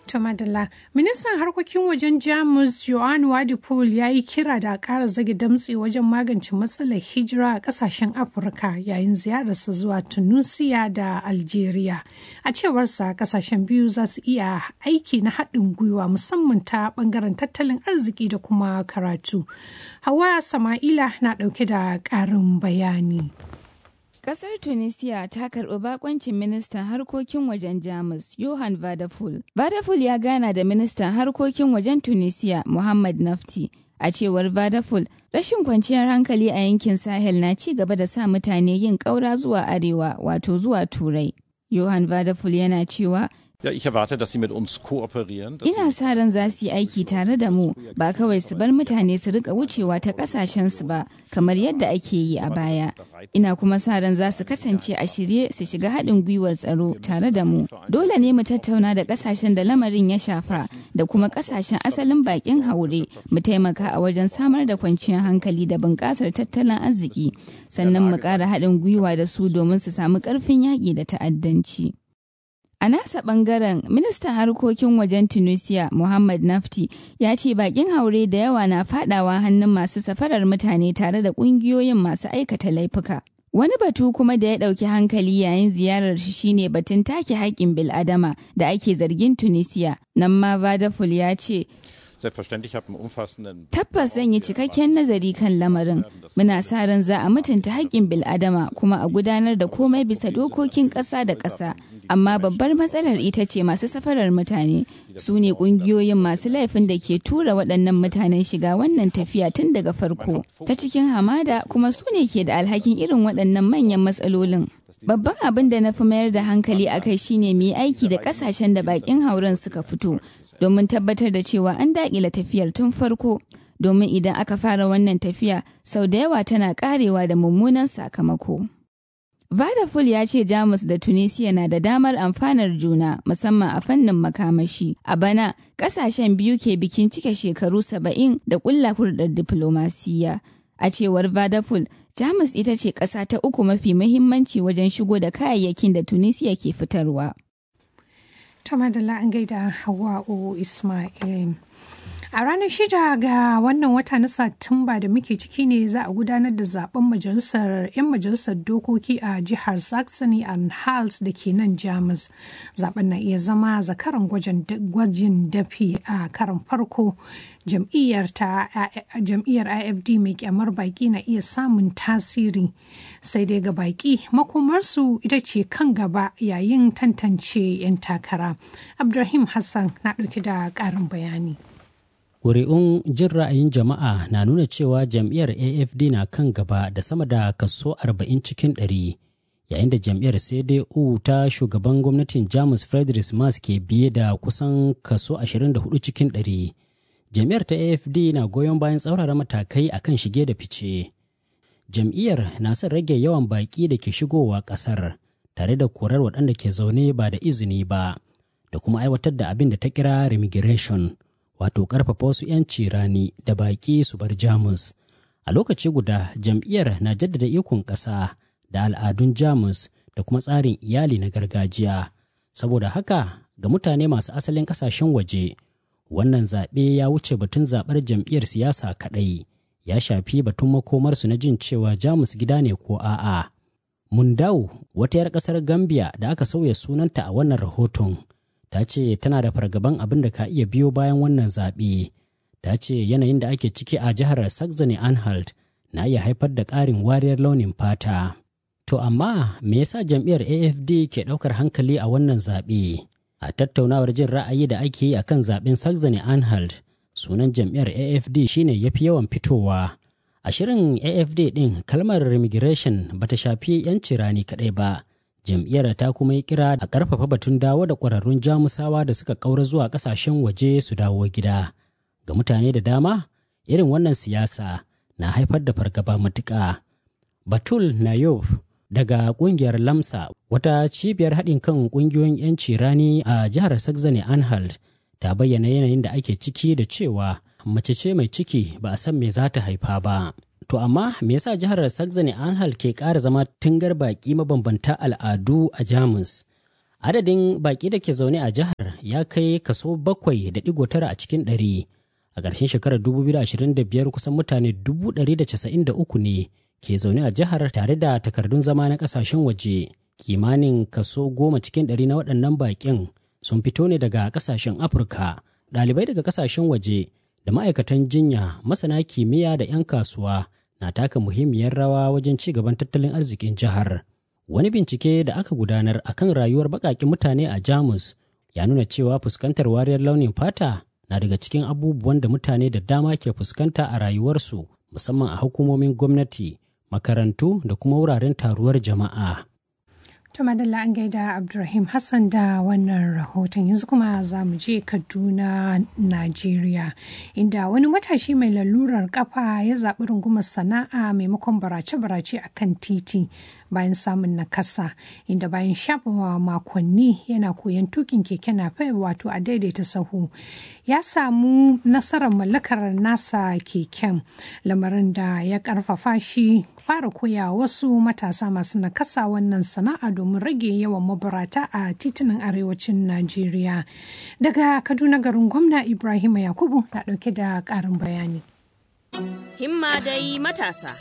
To Madalla, ministan harkokin wajen Jamus Johan Wadipol ya yi kira da ƙara zage damtse wajen magance matsalar hijira a ƙasashen Afirka yayin ziyararsa zuwa Tunisia da Algeria. A cewarsa ƙasashen biyu za su iya aiki na haɗin gwiwa musamman ta ɓangaren tattalin arziki da kuma karatu. Hawa Sama'ila na ɗauke da ƙarin bayani. Kasar Tunisia ta karɓi bakoncin ministan harkokin wajen Jamus, Johan Vadaful. Vadaful ya gana da ministan harkokin wajen Tunisia, Muhammad Nafti. A cewar Vadaful, rashin kwanciyar hankali a yankin Sahel na ci gaba da sa mutane yin ƙaura zuwa arewa, wato zuwa Turai. Johan Vadaful yana cewa Ja, ich erwarte, dass Sie mit uns kooperieren. dass Ina sa ran za su yi aiki tare da mu ba kawai su bar mutane su rika wucewa ta kasashensu ba kamar yadda ake yi a baya. Ina kuma sa ran za su kasance a shirye su shiga haɗin gwiwar tsaro tare da mu. Dole ne mu tattauna da kasashen da lamarin ya shafa da kuma kasashen asalin bakin haure mu taimaka a wajen samar da kwanciyar hankali da bunƙasar tattalin arziki sannan mu ƙara haɗin gwiwa da su domin su samu ƙarfin yaƙi da ta'addanci. A nasa ɓangaren, ministan harkokin wajen Tunisia, Muhammad Nafti, ya ce bakin haure da yawa na fadawa hannun masu safarar mutane tare da ƙungiyoyin masu aikata laifuka. Wani batu kuma da ya ɗauki hankali yayin ziyarar shi shine batun take haƙƙin bil'adama da ake zargin Tunisia. Nan ma Vadaful ya ce, Selbstverständlich habe einen umfassenden Tabbas zan yi cikakken nazari kan lamarin. Muna sa ran za a mutunta haƙƙin bil'adama kuma a gudanar da komai bisa dokokin ƙasa da ƙasa. Amma babbar matsalar ita ce masu safarar mutane su ne ƙungiyoyin masu laifin da ke tura waɗannan mutanen shiga wannan tafiya tun daga farko ta cikin hamada kuma su ne ke da alhakin irin waɗannan manyan matsalolin. Babban abin da na fi mayar da hankali a kai shine mu yi aiki da ƙasashen da baƙin hauren suka fito domin tabbatar da cewa an daƙila tafiyar tun farko. Domin idan aka fara wannan tafiya sau da yawa tana ƙarewa da mummunan sakamako. Vadaful ya ce Jamus da Tunisia na da damar amfanar juna musamman a fannin makamashi. A bana, kasashen biyu ke bikin cike shekaru saba'in da ƙulla hurɗar diflomasiyya. A cewar Vadaful, Jamus ita ce ƙasa ta uku mafi muhimmanci wajen shigo da kayayyakin da Tunisia ke fitarwa. To Madalla an gaida Hawa'u Ismail. A ranar shida ga wannan wata na Satumba da muke ciki ne za a gudanar da zaben majalisar 'yan majalisar dokoki a jihar Saxony and Hals da ke nan Jamus. Zaben na iya zama zakaran gwajin dafi a karan farko. Jam'iyyar IFD mai kyamar baki na iya samun tasiri. Sai dai ga baki makomarsu ita ce kan gaba yayin tantance 'yan takara. Abdulrahim Hassan na ɗauke da ƙarin bayani. Ƙuri'un jin ra'ayin jama'a na nuna cewa jam'iyyar AFD na kan gaba da sama da kaso 40 cikin 100 yayin da jam'iyyar CDU ta shugaban gwamnatin Jamus Friedrich Merz ke biye da kusan kaso 24 cikin 100. Jam'iyyar ta AFD na goyon bayan tsaurara matakai akan shige da fice. Jam'iyyar na son rage yawan baƙi da ke shigowa ƙasar tare da korar waɗanda ke zaune ba da izini ba da kuma aiwatar da abin da ta kira remigration. wato ƙarfafa wasu 'yanci rani da baƙi su bar jamus a lokaci guda jam'iyyar na jaddada ikon ƙasa da al'adun jamus da kuma tsarin iyali na gargajiya saboda haka ga mutane masu asalin ƙasashen waje wannan zaɓe ya wuce batun zaɓar jam'iyyar siyasa kaɗai ya shafi batun makomarsu na jin cewa jamus gida ne ko a'a mundau wata 'yar ƙasar gambia da aka sauya sunanta a wannan rahoton ta ce tana da fargaban abin da ka iya biyo bayan wannan zaɓe. Ta ce yanayin da ake ciki a jihar Saxony Anhalt na iya haifar da ƙarin wariyar launin fata. To amma me yasa jam'iyyar AFD ke ɗaukar hankali a wannan zaɓe? A tattaunawar jin ra'ayi da ake yi akan zaɓen Saxony Anhalt, sunan jam'iyyar AFD shine yafi yawan fitowa. A shirin AFD ɗin kalmar immigration bata shafi 'yanci rani kaɗai ba. jam'iyyar ta kuma yi kira a ƙarfafa batun dawo da ƙwararrun jamusawa da suka ƙaura zuwa ƙasashen waje su dawo gida ga mutane da dama irin wannan siyasa na haifar da fargaba matuƙa batul nayov daga ƙungiyar lamsa wata cibiyar haɗin kan ƙungiyoyin 'yanci rani a jihar saxony anhalt ta bayyana yanayin da ake ciki da cewa mace ce mai ciki ba a san me za ta haifa ba To amma me yasa jihar Saxony Anhalt ke ƙara zama tungar baƙi mabambanta al'adu a Jamus? Adadin baƙi da ke zaune a jihar ya kai kaso bakwai da digo tara a cikin ɗari. A ƙarshen shekarar 2025 kusan mutane 193 ne ke zaune a jihar tare da takardun zama na ƙasashen waje. Kimanin kaso goma cikin ɗari na waɗannan baƙin sun fito ne daga ƙasashen Afirka, ɗalibai daga ƙasashen waje da ma'aikatan jinya, masana kimiyya da 'yan kasuwa na taka muhimmiyar rawa wajen ci gaban tattalin arzikin jihar. Wani bincike da aka gudanar a kan rayuwar baƙaƙen mutane a Jamus ya nuna cewa fuskantar wariyar launin fata na daga cikin abubuwan da mutane da dama ke fuskanta a rayuwarsu musamman a hukumomin gwamnati, makarantu da kuma wuraren taruwar jama'a. To madalla an gaida Abdulrahim Hassan da wannan rahoton yanzu kuma za mu je Kaduna, Najeriya, inda wani matashi mai lalurar kafa ya zaɓi rungumar sana'a maimakon barace-barace a kan titi bayan samun nakasa, inda bayan shafa makonni yana koyon tukin keke napep wato a daidaita sahu. Ya samu nasarar mallakar nasa keken lamarin da ya karfafa shi fara koya wasu matasa masu nakasa wannan sana'a domin rage yawan mabarata a titunan arewacin Najeriya. Daga Kaduna garin gwamna Ibrahim Yakubu na ɗauke da ƙarin bayani. Himma dai matasa.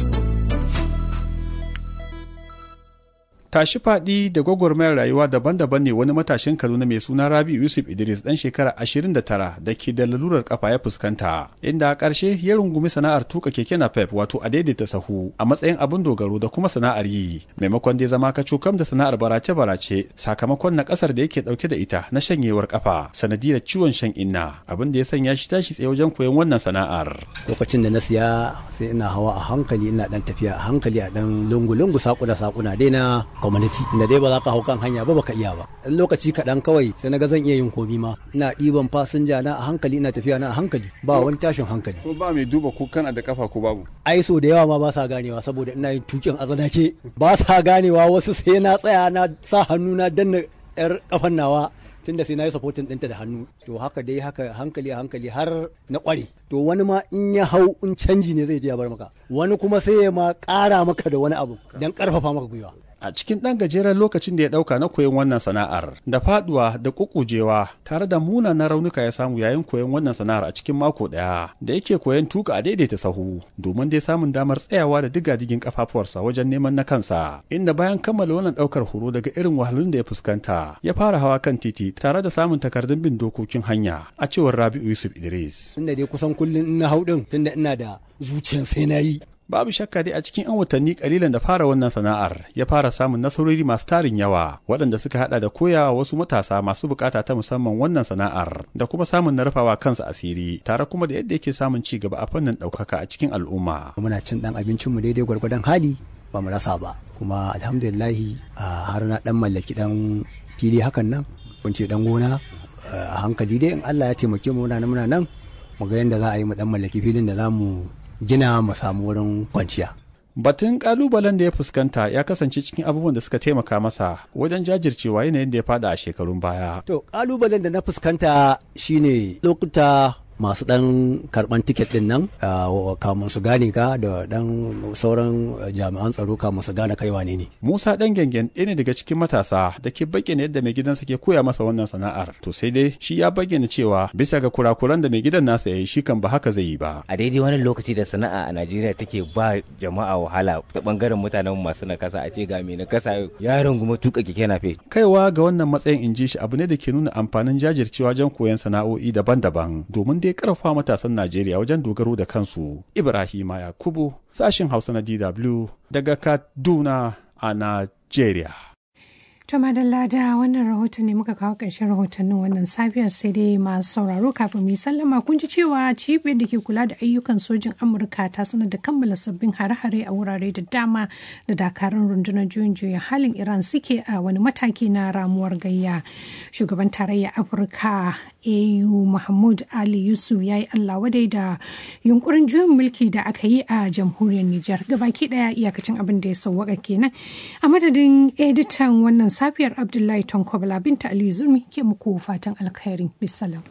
tashi faɗi da gwagwarmayar rayuwa daban-daban ne wani matashin kaduna mai suna rabi yusuf idris dan shekara 29 da ke da lalurar kafa ya fuskanta inda a ƙarshe ya rungumi sana'ar tuka keke napep wato a daidaita sahu a matsayin abin dogaro da kuma sana'ar yi maimakon dai zama ka cokam da sana'ar barace-barace sakamakon na ƙasar da yake ɗauke da ita na shanyewar kafa sanadiyar ciwon shan inna abin da ya sanya shi tashi tsaye wajen koyon wannan sana'ar lokacin da na siya sai ina hawa a hankali ina dan tafiya a hankali a dan lungu-lungu sakuna sakuna dai na community inda dai ba za ka hau kan hanya ba baka iya ba dan lokaci kaɗan kawai sai na ga zan iya yin komi ma ina ɗiban fasinja na a hankali ina tafiya na a hankali ba wani tashin hankali ko ba mai duba ko kana da kafa ko babu ai so da yawa ma ba sa ganewa saboda ina yin tukin a tsanake ba sa ganewa wasu sai na tsaya na sa hannu na danna yar kafan nawa tunda sai na yi supporting ɗinta da hannu to haka dai haka hankali a hankali har na ƙware to wani ma in ya hau in canji ne zai je ya bar maka wani kuma sai ya ma ƙara maka da wani abu don ƙarfafa maka gwiwa a cikin ɗan gajeren lokacin da ya ɗauka na koyon wannan sana'ar da faduwa da kukujewa tare da munanan raunuka ya samu yayin koyon wannan sana'ar a cikin mako ɗaya da yake koyon tuka a daidaita sahu domin dai samun damar tsayawa da digadigin kafafuwarsa wajen neman na kansa inda bayan kammala wannan ɗaukar horo daga irin wahalun da ya fuskanta ya fara hawa kan titi tare da samun takardun bin dokokin hanya a cewar Rabi'u Yusuf Idris. Tunda dai kusan kullum ina hau ɗin tunda ina da zuciyar sai na yi babu shakka dai a cikin 'yan watanni kalilan da fara wannan sana'ar ya fara samun nasarori masu tarin yawa waɗanda suka hada da koyawa wasu matasa masu bukata ta musamman wannan sana'ar da kuma samun na rufawa kansa asiri tare kuma da yadda yake samun ci gaba a fannin ɗaukaka a cikin al'umma. muna cin ɗan abincinmu daidai gwargwadon hali ba mu rasa ba kuma alhamdulillahi har na ɗan mallaki ɗan fili hakan nan kun ce ɗan gona a hankali dai in Allah ya taimake mu muna nan mu ga yadda za a yi mu ɗan mallaki filin da za mu gina mu samu wurin kwanciya. Batun kalubalen da ya fuskanta ya kasance cikin abubuwan da suka taimaka masa wajen jajircewa yanayin da ya fada a shekarun baya. To kalubalen da na fuskanta shine lokuta masu dan karban tiket din nan kamun su gane ka da dan sauran jami'an tsaro kamun su gane kai wane ne. Musa dan gengen ɗaya ne daga cikin matasa da ke bayyana yadda mai gidansa ke koya masa wannan sana'ar. To sai dai shi ya bayyana cewa bisa ga kurakuran da mai gidan nasa ya yi shi kan ba haka zai yi ba. A daidai wani lokaci da sana'a a Najeriya take ba jama'a wahala ta bangaren mutanen masu nakasa a ce ga mai nakasa ya runguma tuka keke nafe. Kaiwa ga wannan matsayin in ji shi abu ne da ke nuna amfanin jajircewa wajen koyon sana'o'i daban-daban domin dai karfafa matasan Najeriya wajen dogaro da kansu. Ibrahima Yakubu, sashin Hausa na DW daga Kaduna a Najeriya. To madalla da wannan rahoton ne muka kawo ƙarshen rahotannin wannan safiyar sai dai masu sauraro kafin mu sallama kun ji cewa cibiyar da ke kula da ayyukan sojin Amurka ta sanar da kammala sabbin hare-hare a wurare da dama da dakarun rundunar juyin juya halin Iran suke a wani mataki na ramuwar gayya. Shugaban tarayya Afirka AU Mahmud Ali Yusuf ya yi Allah wadai da yunkurin juyin mulki da aka yi a jamhuriyar Nijar. Gabaki daya iyakacin abin da ya sauwaka kenan. A madadin editan wannan safiyar Abdullahi Tonkobala binta Ali Zurmi ke muku fatan alkhairi. Bisalam.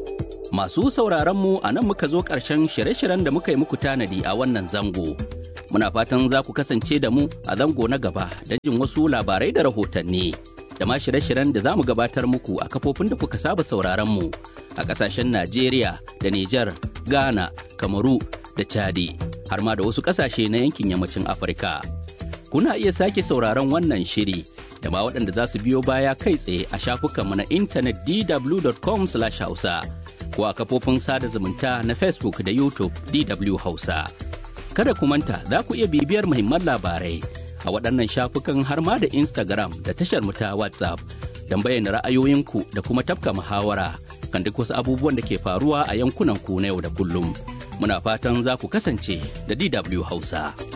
Masu sauraron mu a nan muka zo ƙarshen shirye-shiryen da muka yi muku tanadi a wannan zango. Muna fatan za ku kasance da mu a zango na gaba don jin wasu labarai da rahotanni. Da ma shirye-shiryen da za mu gabatar muku a kafofin da kuka saba sauraron mu a ƙasashen Najeriya da Nijar, Ghana, Kamaru da Chadi, har ma da wasu ƙasashe na yankin yammacin Afirka. Kuna iya sake sauraron wannan shiri da ma waɗanda za su biyo baya kai tsaye a shafukanmu na intanet dw.com/hausa. ko a kafofin sada zumunta na Facebook da YouTube DW Hausa. Kada ku manta za ku iya bibiyar muhimman labarai a waɗannan shafukan har ma da Instagram da tashar mu ta WhatsApp don bayyana ra'ayoyinku da kuma tafka muhawara kan duk wasu abubuwan da ke faruwa a yankunan ku na yau da kullum. Muna fatan za ku kasance da DW Hausa.